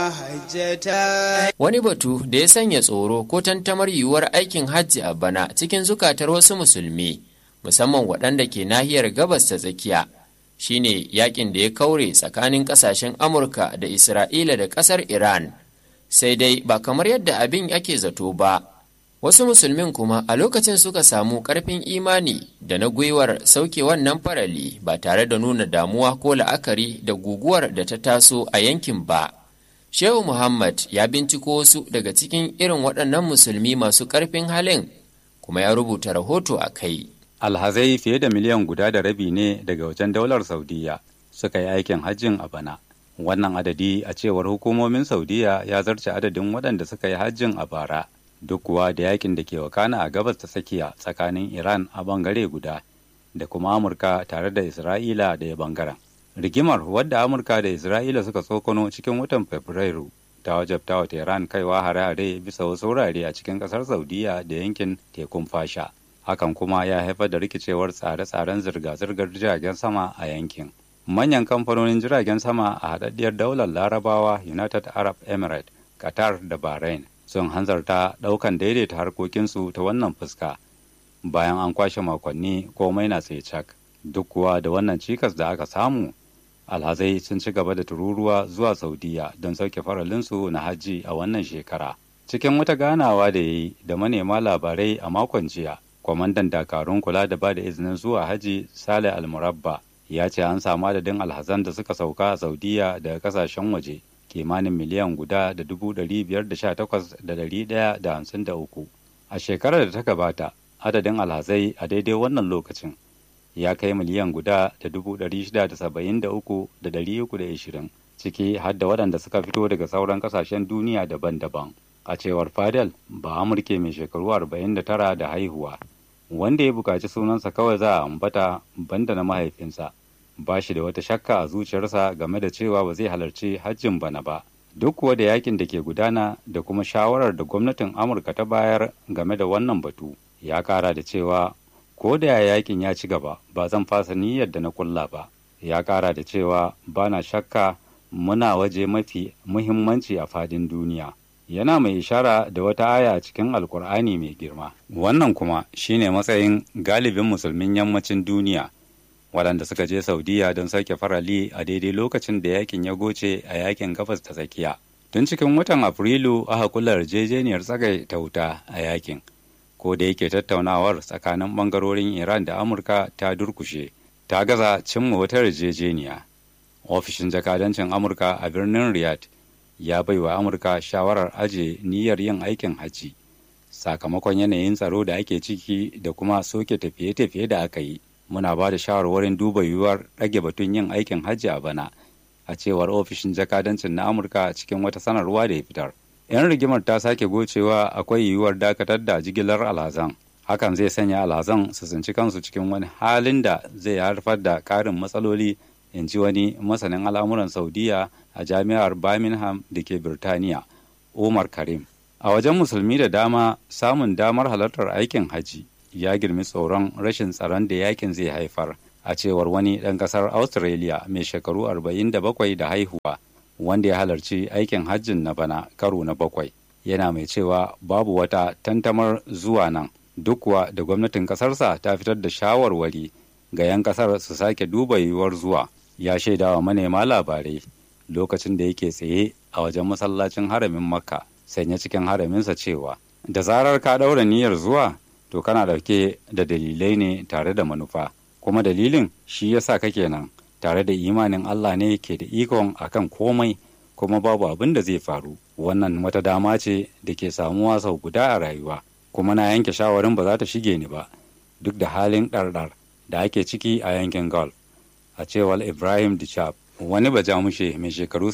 Wani batu da ya sanya tsoro ko tantamar yiwuwar aikin hajji a bana cikin zukatar wasu musulmi, musamman waɗanda ke nahiyar gabas ta tsakiya, shine yakin da ya kaure tsakanin ƙasashen Amurka da Isra'ila da ƙasar Iran. Sai dai ba kamar yadda abin ake zato ba. Wasu musulmin kuma a lokacin suka samu ƙarfin imani da na gwiwar sauke wannan farali ba tare da nuna damuwa ko la'akari da guguwar da ta taso a yankin ba. Shehu Muhammad ya binciko wasu daga cikin irin waɗannan musulmi masu ƙarfin halin kuma ya rubuta rahoto a kai. Alhazai fiye da miliyan guda da rabi ne daga wajen daular Saudiya suka yi aikin hajjin a bana. Wannan adadi a cewar hukumomin Saudiya ya zarce adadin waɗanda suka yi hajjin a bara. Duk kuwa da yakin da ke wakana a gabas ta tsakiya tsakanin Iran a bangare guda da kuma Amurka tare da Isra'ila da ya bangaren. rigimar wadda amurka da isra'ila suka tsokono cikin watan fabrairu ta wajabta wa tehran kaiwa hare-hare bisa wasu wurare a cikin kasar saudiya da yankin tekun fasha hakan kuma ya haifar da rikicewar tsare-tsaren zirga-zirgar jiragen sama a yankin manyan kamfanonin jiragen sama a haɗaɗɗiyar daular larabawa united arab emirates qatar da bahrain sun hanzarta ɗaukan daidaita harkokinsu ta wannan fuska bayan an kwashe makonni komai na tsaye cak duk kuwa da wannan cikas da aka samu alhazai sun ci gaba da tururuwa zuwa saudiya don sauke faralinsu na hajji a wannan shekara cikin wata ganawa da ya yi da manema labarai a makon jiya kwamandan dakarun kula da ba da izinin zuwa hajji sale almurabba ya ce an samu adadin alhazan da suka sauka a saudiya daga kasashen waje kimanin miliyan guda da dubu ɗari biyar da sha takwas da ɗari ɗaya da hamsin da uku a shekarar da ta gabata adadin alhazai a daidai wannan lokacin ya kai miliyan guda da dubu ɗari shida da saba'in da uku da ɗari uku da ishirin ciki har da waɗanda suka fito daga sauran ƙasashen duniya daban-daban a cewar fadel ba amurke mai shekaru arba'in da tara da haihuwa wanda ya buƙaci sunansa kawai za a ambata banda na mahaifinsa ba shi da wata shakka a zuciyarsa game da cewa ba zai halarci hajjin bana ba duk kuwa da yakin da ke gudana da kuma shawarar da gwamnatin amurka ta bayar game da wannan batu ya kara da cewa ko da yakin ya ci gaba ba zan fasa niyyar da na kulla ba ya kara da cewa ba na shakka muna waje mafi muhimmanci a fadin duniya yana mai ishara da wata aya cikin alkur'ani mai girma wannan kuma shine matsayin galibin musulmin yammacin duniya waɗanda suka je saudiya don sauke farali a daidai lokacin da yakin ya goce a yakin gabas ta tsakiya tun cikin watan afrilu aka kula yarjejeniyar tsagai ta wuta a yakin ko da yake tattaunawar tsakanin bangarorin iran da amurka ta durkushe ta gaza cimma wata yarjejeniya ofishin jakadancin amurka a birnin riyadh ya bai wa amurka shawarar aje niyyar yin aikin hajji sakamakon yanayin tsaro da ake ciki da kuma soke tafiye-tafiye da aka yi muna ba da shawarwarin duba yiwuwar ɗage batun yin aikin hajji a bana a cewar ofishin jakadancin na amurka cikin wata sanarwa da ya fitar 'yan rigimar ta sake gocewa akwai yiwuwar dakatar da jigilar alhazan hakan zai sanya alhazan su tsinci kansu cikin wani halin da zai haifar da karin matsaloli in ji wani masanin al'amuran saudiya a jami'ar birmingham da ke birtaniya umar karim a wajen musulmi da dama samun damar halartar aikin hajji ya girmi tsoron rashin tsaron da yakin zai haifar a cewar wani ɗan ƙasar australia mai shekaru 47 da haihuwa wanda ya halarci aikin hajjin na bana karo na bakwai yana mai cewa babu wata tantamar zuwa nan duk kuwa da gwamnatin ƙasarsa ta fitar da shawarwari ga 'yan ƙasar su sake duba yiwuwar zuwa ya shaidawa manema labarai lokacin da yake tsaye a wajen masallacin haramin makka sanya cikin haraminsa cewa da zarar ka ɗaura niyyar zuwa to kana ɗauke da dalilai ne tare da manufa kuma dalilin shi yasa kake nan tare da imanin Allah ne ke da ikon akan komai kuma babu abin da zai faru wannan wata dama ce da ke samuwa sau guda a rayuwa kuma na yanke shawarin ba za ta shige ni ba duk da halin ɗarɗar da ake ciki a yankin golf a cewar ibrahim dichab wani bajamushe mai shekaru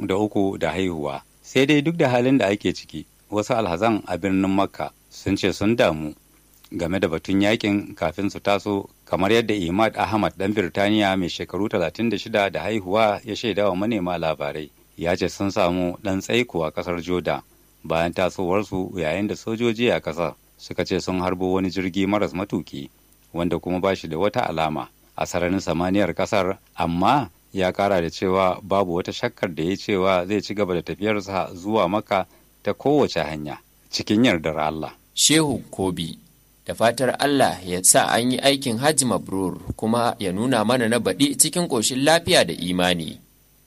63 da haihuwa sai dai duk da halin da ake ciki wasu alhazan a birnin makka sun ce sun damu game da batun yakin kafin su taso kamar yadda imad ahmad dan birtaniya mai shekaru 36 da haihuwa ya shaida wa manema labarai ya ce sun samu dan tsaiko a kasar joda bayan tasowarsu yayin da sojoji a kasar suka ce sun harbo wani jirgi maras matuki wanda kuma ba shi da wata alama a sararin samaniyar kasar amma ya kara da cewa babu wata shakkar da ya cewa zai ci gaba da tafiyarsa zuwa maka ta kowace hanya cikin yardar Allah. Shehu Kobi da fatar Allah ya sa an yi aikin hajji mabrur kuma ya nuna mana na baɗi cikin ƙoshin lafiya da imani.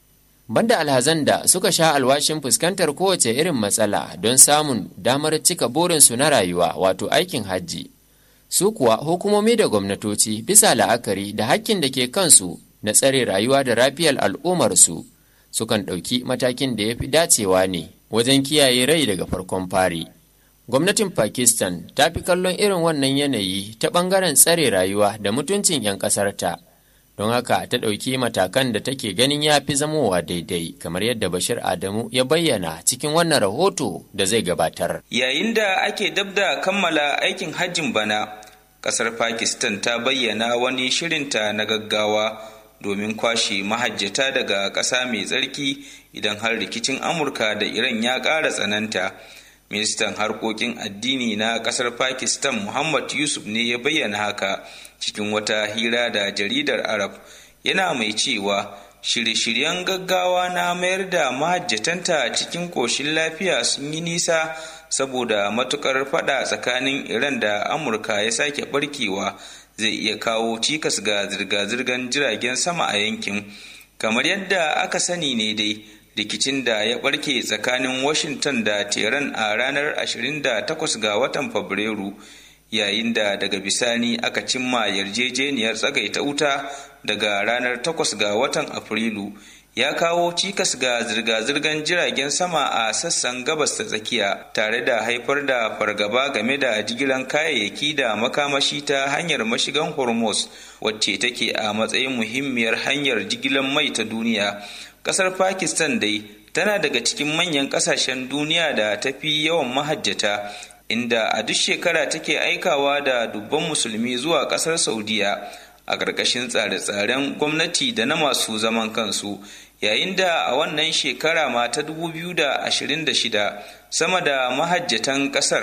Banda alhazan da suka sha alwashin fuskantar kowace irin matsala don samun damar cika burinsu na rayuwa wato aikin hajji. Su kuwa hukumomi da gwamnatoci bisa la'akari da hakkin da ke kansu na tsare rayuwa da rafiyar al'ummarsu sukan ɗauki matakin da ya fi dacewa ne wajen kiyaye rai daga farkon fari. Gwamnatin Pakistan ta fi kallon irin wannan yanayi ta ɓangaren tsare rayuwa da mutuncin 'yan ƙasarta, don haka ta ɗauki matakan da take ganin ya fi zamowa daidai kamar yadda Bashir Adamu ya bayyana cikin wannan rahoto da zai gabatar. Yayin da ake dab da kammala aikin hajjin bana, ƙasar Pakistan ta bayyana wani shirinta na gaggawa domin kwashe mahajjata daga ƙasa mai tsarki idan har rikicin Amurka da Iran ya ƙara tsananta. ministan harkokin addini na kasar pakistan muhammad yusuf ne ya bayyana haka cikin wata hira da jaridar arab yana mai cewa shirye-shiryen gaggawa na mayar da mahajjatanta cikin ƙoshin lafiya sun yi nisa saboda matukar fada tsakanin iran da amurka ya sake barkewa zai iya kawo cikas ga zirga-zirgar jiragen sama a yankin kamar yadda aka sani ne dai rikicin da ya barke tsakanin washington da tehran a ranar 28 ga watan fabrairu yayin da daga bisani aka cimma yarjejeniyar tsagaita wuta daga ranar 8 ga watan afrilu ya kawo cikas ga zirga-zirgar jiragen sama a sassan gabas ta tsakiya tare da haifar da fargaba game da jigilan kayayyaki da makamashi ta hanyar mashigan hormuz wacce take a matsayin muhimmiyar hanyar jigilan mai ta duniya kasar pakistan dai tana daga cikin manyan kasashen duniya da ta fi yawan mahajjata inda a duk shekara take aikawa da dubban musulmi zuwa kasar saudiya a ƙarƙashin tsare-tsaren gwamnati da na masu zaman kansu yayin da a wannan shekara ma ta 2026 sama da mahajjatan ƙasar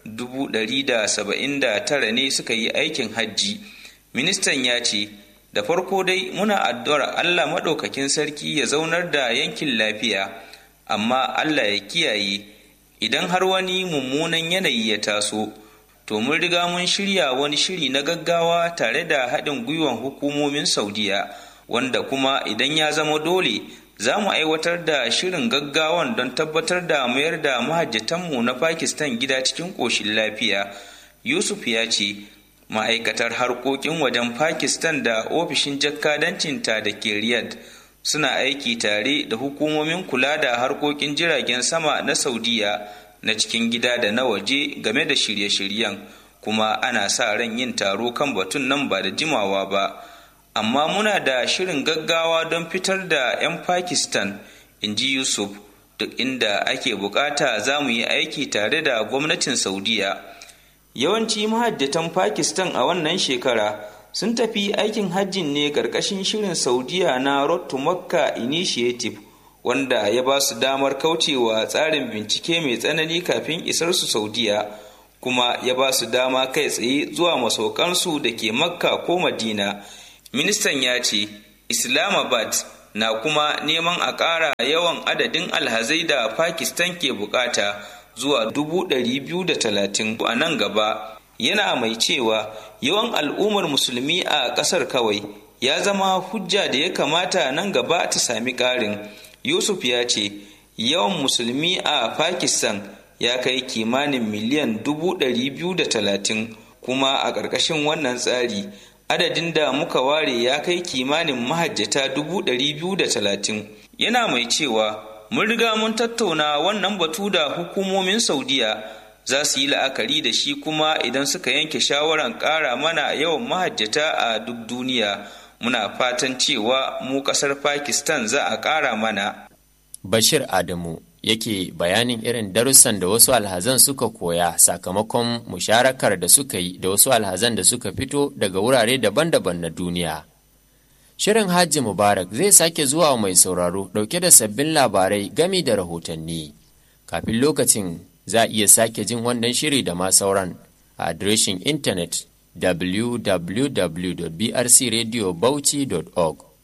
179 ne suka yi aikin hajji ministan ya ce da farko dai muna addu'ar Allah maɗaukakin sarki ya zaunar da yankin lafiya, amma Allah ya kiyaye idan har wani mummunan yanayi ya taso, to mun riga mun shirya wani shiri na gaggawa tare da haɗin gwiwan hukumomin Saudiya, wanda kuma idan ya zama dole za mu aiwatar da shirin gaggawan don tabbatar da mayar da mahajjatanmu na Pakistan gida cikin ƙoshin lafiya. Yusuf ya ce, ma'aikatar harkokin wajen pakistan da ofishin jakkadancinta da ke riyadh suna aiki tare da hukumomin kula da harkokin jiragen sama na saudiya na cikin gida da na waje game da shirye-shiryen kuma ana sa ran yin taro kan batun nan ba da jimawa ba amma muna da shirin gaggawa don fitar da 'yan pakistan in ji yusuf duk inda ake bukata za mu yi aiki tare da gwamnatin saudiya yawanci mahajjatan pakistan a wannan shekara sun tafi aikin hajjin ne ƙarƙashin shirin saudiya na road to makka initiative wanda ya ba su damar kaucewa tsarin bincike mai tsanani kafin isar su saudiya kuma ya ba su dama kai tsaye zuwa masaukansu da ke makka ko madina ministan ya ce islamabad na kuma neman a ƙara yawan adadin alhazai da pakistan ke bukata zuwa dubu ɗari biyu da talatin a nan gaba yana mai cewa yawan al'ummar musulmi a ƙasar kawai ya zama hujja da ya kamata nan gaba ta sami ƙarin yusuf ya ce yawan musulmi a pakistan ya kai kimanin miliyan dubu ɗari biyu da talatin kuma a ƙarƙashin wannan tsari adadin da muka ware ya kai kimanin mahajjata dubu ɗari biyu da talatin yana mai cewa mun riga mun tattauna wannan batu da hukumomin saudiya za su yi la'akari da shi kuma idan suka yanke shawaran ƙara mana yawan mahajjata a duk duniya muna fatan cewa mu ƙasar pakistan za a ƙara mana bashir adamu yake bayanin irin darussan da wasu alhazan suka koya sakamakon musharakar da suka yi da wasu alhazan da suka fito daga wurare daban-daban na duniya Shirin Hajji Mubarak zai sake zuwa mai sauraro ɗauke da sabbin labarai gami da rahotanni. Kafin lokacin za a iya sake jin wannan shiri da ma sauran a adireshin intanet www.brcradiobauchi.org.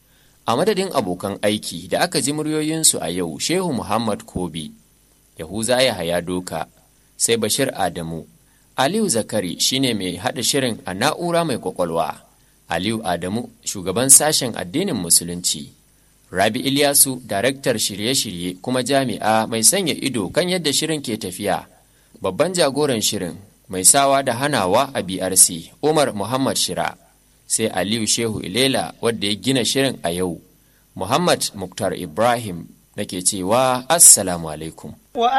a madadin abokan aiki da aka ji muryoyinsu a yau shehu muhammad kobi yahuza ya haya doka sai bashir adamu aliyu zakari shine mai haɗa shirin a na'ura mai kwakwalwa aliyu adamu shugaban sashen addinin musulunci rabi ilyasu daraktar shirye-shirye kuma jami'a mai sanya ido kan yadda shirin ke tafiya babban jagoran shirin mai sawa da hanawa a brc umar muhammad shira sai aliyu shehu ilela wadda ya gina shirin a yau muhammad muktar ibrahim nake cewa assalamu alaikum